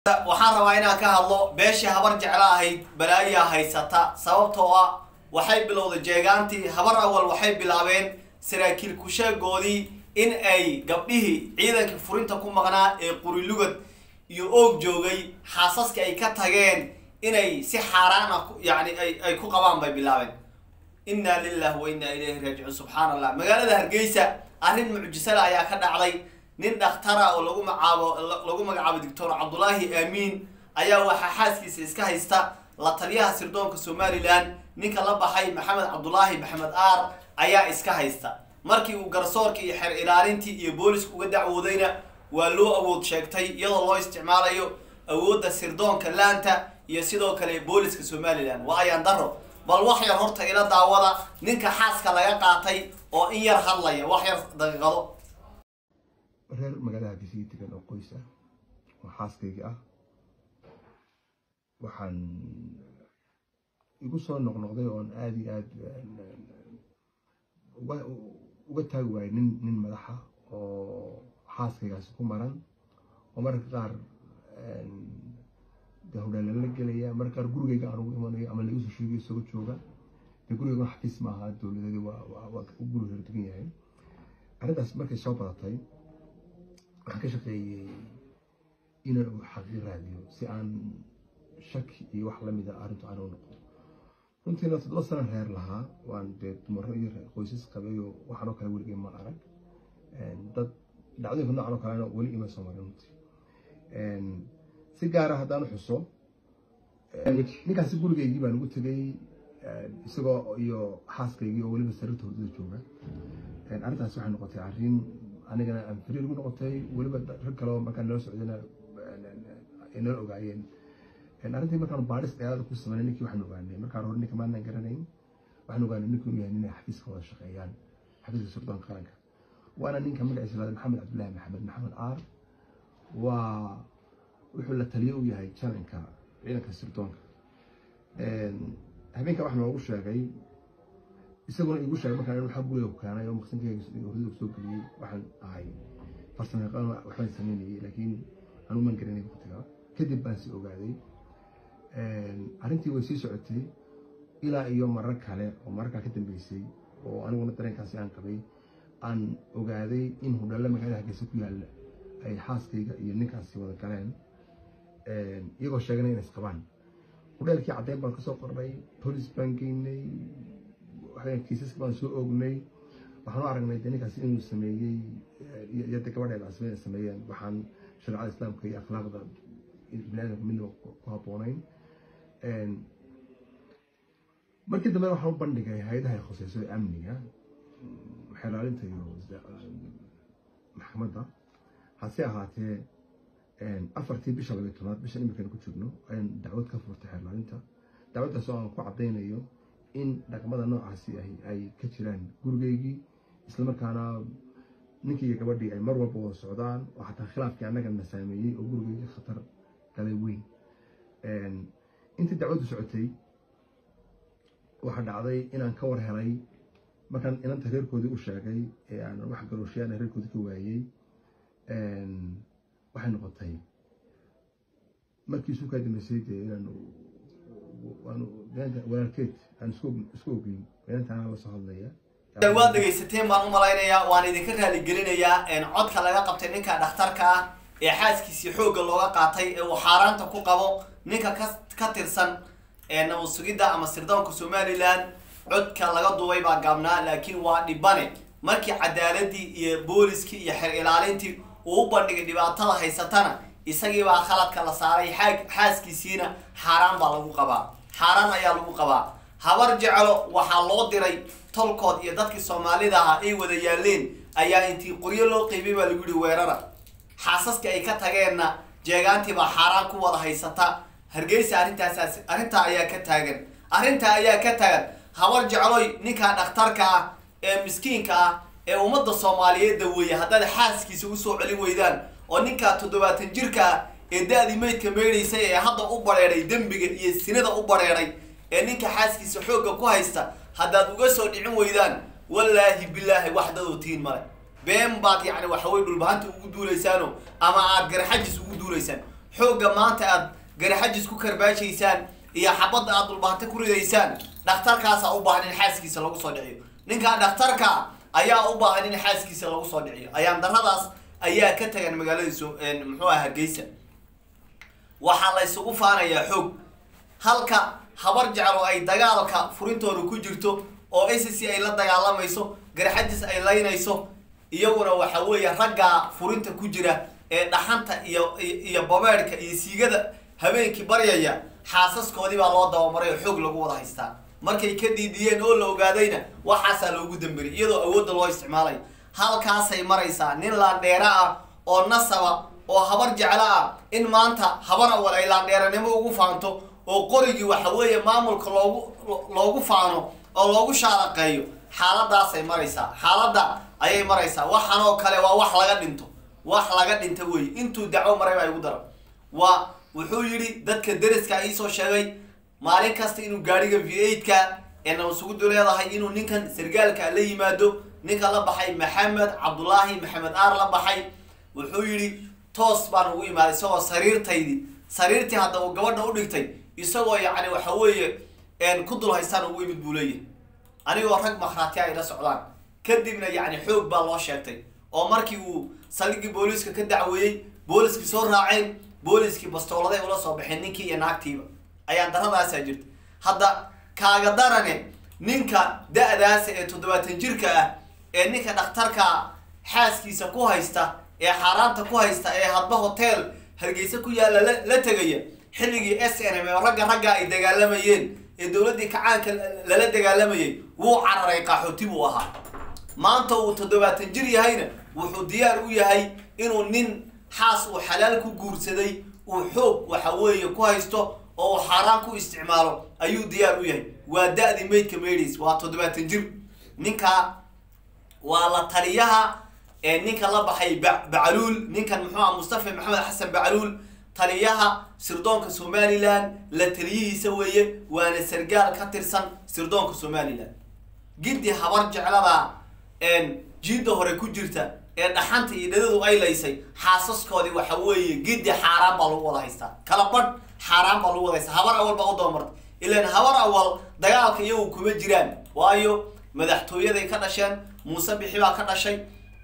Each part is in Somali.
waxaan rabaa inaan ka hadlo beeshii habar jeclo ahayd balaayaa haysata sababtoo ah waxay bilowday jeegaantii habar awal waxay bilaabeen saraakiil kusheegoodii in ay gabdhihii ciidankii furinta ku maqnaa ee qurilugad iyo oog joogay xaasaska ay ka tageen inay si xaaraan ah yani ay ku qabaan bay bilaabeen inna lillahi wa inna ilayhi raajicuun subxaan allah magaalada hargeysa arrin mucjisale ayaa ka dhacday nin dhakhtara oo lagu magacaabo lagu magacaabo doctor cabdulaahi aamiin ayaa waxaa xaaskiisa iska haysta la taliyaha sirdoonka somalilan ninka la baxay maxamed cabdulaahi maxamed aar ayaa iska haysta markii uu garsoorka iyo xeer ilaalintii iyo booliska uga dacwoodayna waa loo awood sheegtay iyadoo loo isticmaalayo awoodda sirdoonka laanta iyo sidoo kale booliska somalilan waa ayaan daro bal wax yar horta ila daawada ninka xaaska laga qaatay oo in yar hadlaya wax yar daqiiqado reer magaalada hargeysa degan oo qoys ah oo xaaskayga ah waxaan igu soo noqnoqday oon aada iyo aada uga taagi waayay nin nin madaxa oo xaaskaygaasi ku maran oo mararka qaar de hodhaala la gelaya mararka qaar gurigayga aan ugu imanayo ama laigu soo sheegayo isagoo jooga dee gurigayga xafiis maaha dowladeedi waa waa guri hor degan yahay arrintaas markay soo badatay waxaan ka shaqeeyey inaan uu xaqiiq raadiyo si aan shaki iyo wax lamida arrintu aan u noqon runtiina toddoba sana reer lahaa waan dee dumaro iyo qoysas qabayo waxaanoo kale weligay ma arag dad dhacdooyinka noocan oo kalena weli ima soo marin runtii si gaara haddaan xuso ninkaasi gurigaygii baan ugu tegay isagoo iyo xaaskaygii oo weliba sariirta hordada jooga arrintaas waxay noqotay arrin anigana aan fariir ugu noqotay weliba rag kaleo markaan nala socdayna ay nala ogaayeen arrintii markaan baadhis dheeraada ku sameynay ninkii waxaan ogaanay markaan hore ninka maanaan garanayn waxaan ogaanay ninkii inuu yahay inay xafiiska wada shaqeeyaan xafiiska sirdoonka qaranka waana ninka magaciisa lahada maxamed cabdullaahi maxamed maxamed aar waa wuxuu la taliyo u yahay jalanka ciidanka sirdoonka habeenka wax noogu sheegay isaguna igu sheegay markaan waxaa guriga ku keenay oo maqsinkayga hordada soo geliyey waxaan ahay farsamo yaqaan waxbaan sameynayay laakiin anuu maan garanay waqtiga kadib baan si ogaaday arrintii way sii socotay ilaa iyo marar kale oo mararkaa ka dambeysay oo aniguna dareenkaasi aan qabay aan ogaaday in hudhalle magaalada hargeysa ku yaalla ay xaaskayga iyo ninkaasi wada galeen iyagoo sheeganay inay isqabaan hudheelkii caddeyn baan kasoo qornay bolis baan geynay kiisaska baan soo oognay waxaan u aragnay de ninkaasi inuu sameeyey iyo de gabadheeda asba inay sameeyeen waxaan shareecada islaamka iyo akhlaaqda biniaadamka midnaba ku habboonayn markii dambe waxaan u bandhigay hay-adaha ay khuseyso ee amniga xelaalinta iyo maxkamadda hase ahaatee afartii bisha labiyo tobnaad bisha imirkan ku joogno ayaan dacwad ka furtay xelaalinta dacwaddaas oo aan ku caddaynayo in dhaqmada noocaasi ay ka jiraan gurigeygii islamarkaana ninkii iyo gabadhii ay mar walba wada socdaan oo xataa khilaafkii annagana saameeyey oo gurigeygii khatar galay weyn intii dacwaddu socotay waxaa dhacday inaan ka war helay markaan inanta reerkoodii u sheegay ee aan wax garooshayaana reerkoodii ka waayey waxay noqotay markii isu kaa dambeysay dee inaan walaalkeed aan isku ogeyn inantaana la soo hadlaya waad dhegaysateen baan u malaynayaa waan idinka raaligelinayaa codka laga qabtay ninka dhakhtarka ah ee xaaskiisii xoogga looga qaatay ee uu xaaraanta ku qabo ninka ka ka tirsan nabad sugidda ama sirdoonka somalilan codka laga duubay baa gaabnaa laakiin waa dhibane markii cadaaladii iyo booliskii iyo xer ilaalintii uu u bandhigay dhibaatada haysatana isagiibaa khaladka la saaray xaaskiisiina xaaraan baa lagu qabaa xaaraan ayaa lagu qabaa habar jeclo waxaa loo diray tolkood iyo dadkii soomaalida ahaa ay wada yaaleen ayaa intii qoryo loo qeybay baa lagu yihi weerara xaasaska ay ka tageenna jeegaantii baa xaaraan ku wada haysata hargeysa arrintaas arrintaa ayaa ka taagan arrintaa ayaa ka taagan habar jecloy ninkaa dhakhtarka ah ee miskiinka ah ee ummadda soomaaliyeed daweeya haddaad xaaskiisa usoo celin weydaan oo ninkaa toddobaatan jirka ah ee da-dii meydka meydhaysay ee hadda u bareeray dembiga iyo sinada u bareeray ee ninka xaaskiisa xoogga ku haysta haddaad uga soo dhicin weydaan wallaahi bilaahi wax dadoo tiin male been baad yacni waxawey dhulbahanta ugu duulaysaano ama aad garxajis ugu duulaysaan xoogga maanta aad garaxajis ku karbaajaysaan iyo xabadda aad dhulbaante ku ridaysaan dhakhtarkaasaa u baahan in xaaskiisa lagu soo dhiciyo ninkaa dhakhtarka ayaa u baahan in xaaskiisa lagu soo dhiciyo ayaan daradaas ayaa ka tagan magaalada so muxuu aha hargeysa waxaa la isugu faanayaa xoog halka habar jeclo ay dagaalka furintooda ku jirto oo s c ay la dagaalamayso garxadis ay laynayso iyaguna waxa weeye raggaa furinta ku jira ee dhaxanta iyo iyo babeedhka iyo siigada habeenkii baryaya xaasaskoodii baa loo dabamaray oo xoog lagu wada haystaa markay ka diidiyeen oo la ogaadayna waxaasaa loogu damberiy iyadoo awoodda loo isticmaalayo halkaasay maraysaa nin laandheera ah oo nasaba oo habar jeclo ah in maanta habar awal ay laandheeranimo ugu faanto oo qorigii waxa weeye maamulka loogu loogu faano oo loogu shaalaqeeyo xaaladaasay maraysaa xaaladda ayay maraysaa waxan oo kale waa wax laga dhinto wax laga dhinta wey intuu dacwo maray baa igu daro waa wuxuu yidhi dadka deriska iisoo sheegay maalin kasta inuu gaadhiga v eight-ka ee nabadsugudu leedahay inuu ninkan sargaalka la yimaado ninka la baxay maxamed cabdulaahi maxamed aar la baxay wuxuu yidhi toos baan ugu imaaday isagoo sariirtaydii sariirtii hadda uu gabadha u dhigtay isagoo yacni waxa weeye ku dul haystaan ugu imid buu leeyahay anigoo rag makhraatiya ay la socdaan kadibna yacni xoog baa loo sheegtay oo markii uu saldhiggii booliiska ka dacweeyey booliskii soo raaceen booliskii bastooladay ula soo baxeen ninkii iyo naagtiiba ayaan daradaasaa jirta hadda kaaga darane ninka da-daasa ee toddobaatan jirka ah ee ninka dhakhtarka xaaskiisa ku haysta ee xaaraanta ku haysta ee hadba hotel hargeysa ku yaalla la la tegaya xilligii s n m ee ragga ragga ay dagaalamayeen ee dowladdii kacaanka lala dagaalamayay wuu cararay qaxooti buu ahaa maanta uu toddobaatan jir yahayna wuxuu diyaar u yahay inuu nin xaas uu xalaal ku guursaday uu xoog waxa weeye ku haysto oo uu xaaraan ku isticmaalo ayuu diyaar u yahay waa da-di maydka maydhays waa toddobaatan jir ninka waa la taliyaha ee ninka la baxay ba bacaluul ninkan muxuu ah mustafa maxamed xasan bacaluul taliyaha sirdoonka somalilan la taliyihiisa weeye waana sargaal ka tirsan sirdoonka somalilan giddi habar jeclada jiidda hore ku jirta ee dhaxanta iyo dhadadu ay laysay xaasaskoodii waxa weeye giddi xaaraan baa lagu wada haystaa kala badh xaaraan baa lagu wada haystaa habar awal baa u dabamartay ilaan habar awal dagaalka iyagu kuma jiraan waayo madaxtooyaday ka dhasheen muuse bixi baa ka dhashay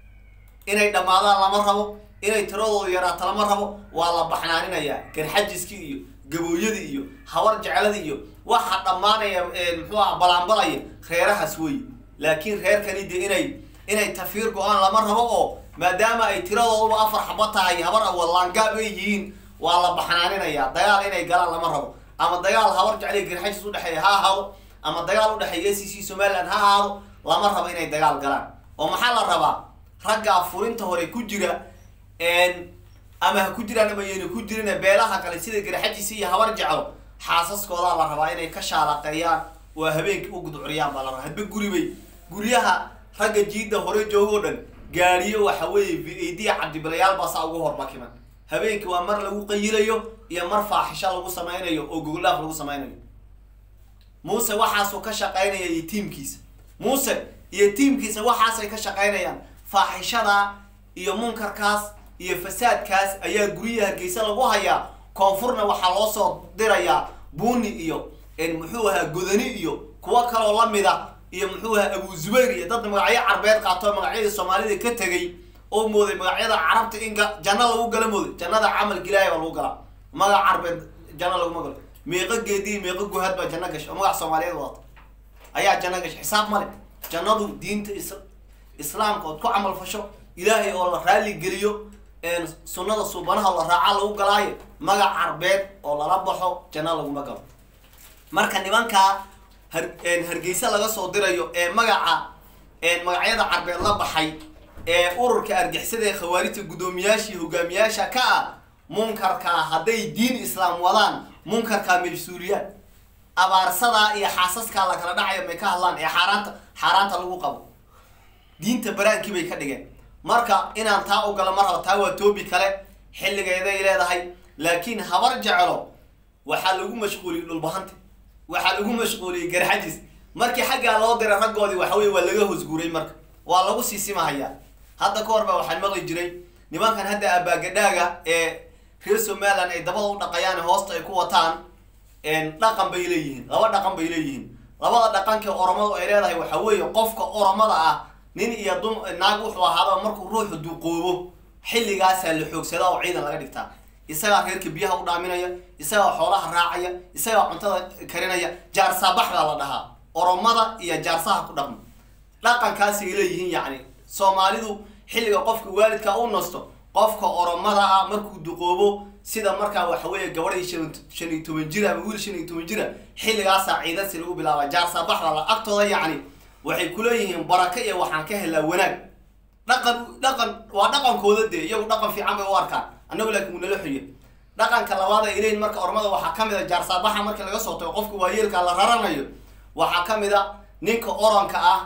inay dhammaadaan lama rabo inay tiradooda yaraato lama rabo waa la baxnaaninayaa garxajiskii iyo gabooyadii iyo habar jecladii iyo waxa dhammaanaya muxuu ah balaanbalaya reerahaas wey laakiin reerkani de inay inay tafiir go-aan lama rabo oo maadaama ay tiradooduba afar xaba tahay habar awal laangaab ay yihiin waa la baxnaaninayaa dagaal inay galaan lama rabo ama dagaal habar jeclay garxajis udhexeeya ha ahaado ama dagaal udhexeeya c c somaliland ha ahaado lama rabo inay dagaal galaan oo maxaa la rabaa raggaa furinta hore ku jira ama ha ku jiraan ama yayna ku jirin beelaha kale sida garxajis iyo habar jeclo xaasaskoodaa la rabaa inay ka shaalaqeeyaan oo habeenkii u gudcuriyaan baa la rabaa hadba guribay guryaha ragga jiidda hore joogoo dhan gaariyo waxa weeye v a d cabdibilayaal baa saa ugu hormakiman habeenkii waa mar lagu qayilayo iyo mar faaxisho lagu sameynayo oo gogoldhaaf lagu sameynayo muuse waxaasuu ka shaqeynaya iyo tiimkiisa muuse iyo tiimkiisa waxaasay ka shaqeynayaan faaxishada iyo munkarkaas iyo fasaadkaas ayaa guryaha hargeysa lagu hayaa koonfurna waxaa loo soo dirayaa buuni iyo muxuu ahaa godani iyo kuwo kaloo lamida iyo muxuu ahaa abu zubayr iyo dad magacyo carbeed qaato magacyadii soomaalida ka tegay oo mooday magacyada carabta in janna lagu gala mooday jannada camalka ilaahay baa lagu galaa magac carbeed janna laguma galo meeqo geediyi meeqo guhaad baa janno gashay oo magac soomaaliyeed wadata ayaa janno gashay xisaab male jannadu diinta is islaamka ood ku camal fasho ilaahay oo la raali geliyo sunnada suubanaha la raaca lagu galaayo magac carbeed oo lala baxo janno laguma galo marka nimankaa har hargeysa laga soo dirayo ee magaca magacyada carbeed la baxay ee ururka argixisada ee khawaarijta guddoomiyaasha iyo hogaamiyaasha ka ah munkarkaa hadday diin islaam wadaan munkarkaa mas-uuliyaan abaarsadaa iyo xaasaskaa la kala dhacayo may ka hadlaan ee xaaraanta xaaraanta lagu qabo diinta baraankii bay ka dhigeen marka inaan taa u galo mar raba taa waa toobi kale xilligeeday leedahay laakiin habar jeclo waxaa lagu mashquuliyey dhulbahanta waxaa lagu mashquuliyey garxajis markii xaggaa loo diray raggoodii waxa weye waa laga hosguuray marka waa lagu siisimahayaa hadda ka hor baa waxaan maqli jiray nimankan hadda abaagadhaaga ee reer somaliland ay dabada u dhaqayaan hoosta ay ku wataan dhaqan bay leeyihiin laba dhaqan bay leeyihiin labada dhaqankii oromadu ay leedahay waxa weeye qofka oromada ah nin iyo dum naag wuxuu ahaaba markuu ruuxu duqoobo xilligaasaa la xoogsadaa oo ciidan laga dhigtaa isagaa reerka biyaha u dhaaminaya isagaa xoolaha raacaya isagaa cuntada karinaya jaarsaabax baa la dhahaa oromada iyo jaarsaha ku dhaqma dhaqankaasay leeyihiin yacni soomaalidu xilliga qofka waalidka u nasto qofka oromada ah markuu duqoobo sida markaa waxa weeye gabadhii shan shan iyo toban jira ama wiil shan iyo toban jira xilligaasaa ciidansi lagu bilaaba jaarsaabax baa la agtooda yacni waxay kuleeyihiin baraka iyo waxaan ka helaa wanaag dhaqan dhaqan waa dhaqankooda dee iyagu dhaqan fiican bay u arkaan annagu laakiin wuu nala xuya dhaqanka labaad ay leeyihin marka ormada waxaa ka mid a jaarsaabaxa marka laga soo tago qofka waayeelka la raranayo waxaa ka mid a ninka oranka ah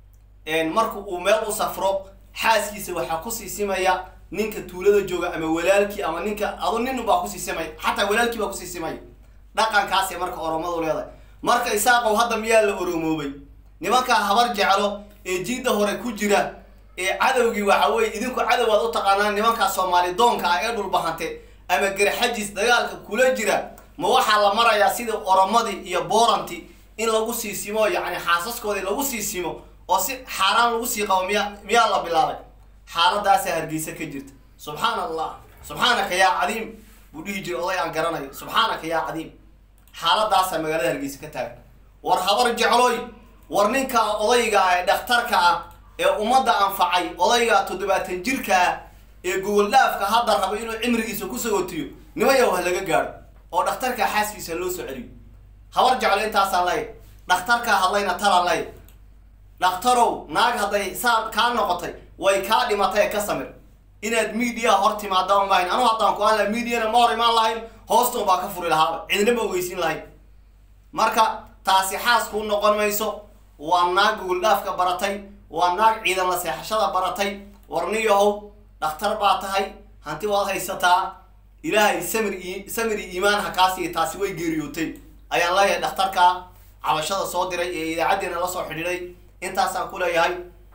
marka uu meel u safro xaaskiisa waxaa kusii simaya ninka tuulada jooga ama walaalkii ama ninka adu nin baa kusii simaya xataa walaalkii baa kusii simaya dhaqankaasay marka oromadu leedahay marka isaaqow hadda miyaa la oromoobay nimankaa habar jeclo ee jiidda hore ku jira ee cadowgii waxa weye idinku cadow aad u taqaanaan nimankaa soomaali doonka ah ee dhulbahante ama garxajis dagaalka kula jira ma waxaa la marayaa sida oromadii iyo booranti in lagu sii simo yacni xaasaskoodii lagu sii simo oo si xaaraan lagu sii qabo miya miyaa la bilaabay xaaladaasaa hargeysa ka jirta subxaana allah subxaanaka yaa cadiim buu dhihi jiray oday aan garanayo subxaanaka yaa cadiim xaaladaasaa magaalada hargeysa ka taagan war habar jecloy war ninka odayga ah ee dhakhtarka ah ee ummadda anfacay odayga toddobaatan jirka ah ee gogol dhaafka hadda raba inuu cimrigiisa ku sagotiyo nimayaw ha laga gaadho oo dhakhtarka xaaskiisa loo soo celiyo habar jeclo intaasaan lay dhakhtarkaa hadlayna talaan lay dhakhtarow naag hadday saa kaa noqotay way kaa dhimatay ka samir inaad media hor timaadaan maahayn anu haddaan ku aan laha mediana ma hor imaan lahayn hoostan baa ka furi lahaaba cidna ma ogeysiin lahayn marka taasi xaas kuu noqon mayso waa naag gogol dhaafka baratay waa naag ciidan la seexashada baratay warniyahow dhakhtar baa tahay hanti waad haysataa ilaahay samir i samir iyo iimaan ha kaasiiya taasi way geeriyootay ayaan leeyahay dhakhtarka cabashada soo diray ee idaacaddeena la soo xidhiidhay intaasaan ku leeyahay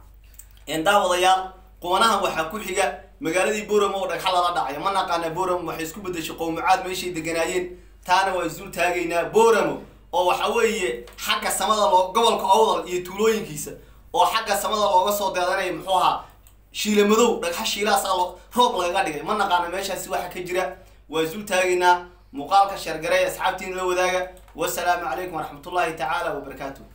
daawadayaal qubanahan waxaa ku xiga magaaladii boram oo dhagxa lala dhacay ma naqaana boram waxay isku bedeshay qowmucaad meeshay deganaayeen taana waa isdul taagaynaa boramo oo waxa weeye xagga samada loo gobolka owdal iyo tuulooyinkiisa oo xagga samada looga soo deedanaya muxuu ahaa shiila madow dhagxa shiilahaasaa loo roob lagaga dhigay ma naqaana meeshaasi waxa ka jira waa isdul taagaynaa muuqaalka sheergareey asxaabtiin la wadaaga wasalaamu calaykum waraxmatullaahi tacaala wabarakaatu